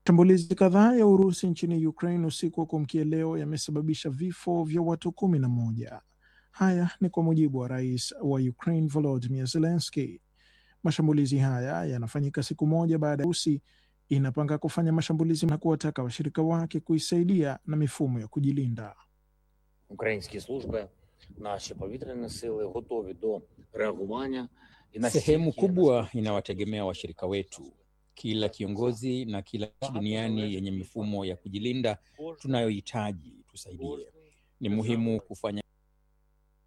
Mashambulizi kadhaa ya Urusi nchini Ukraine usiku wa kuamkia leo yamesababisha vifo vya watu kumi na moja. Haya ni kwa mujibu wa rais wa Ukraine Volodymyr Zelensky. Mashambulizi haya yanafanyika siku moja baada ya Urusi inapanga kufanya mashambulizi na kuwataka washirika wake kuisaidia na mifumo ya kujilinda. Українські служби, наші повітряні сили готові до реагування і на Sehemu стільки, kubwa наскільки це inawategemea washirika wetu. Kila kiongozi na kila nchi duniani yenye mifumo ya kujilinda tunayohitaji tusaidie. Ni muhimu kufanya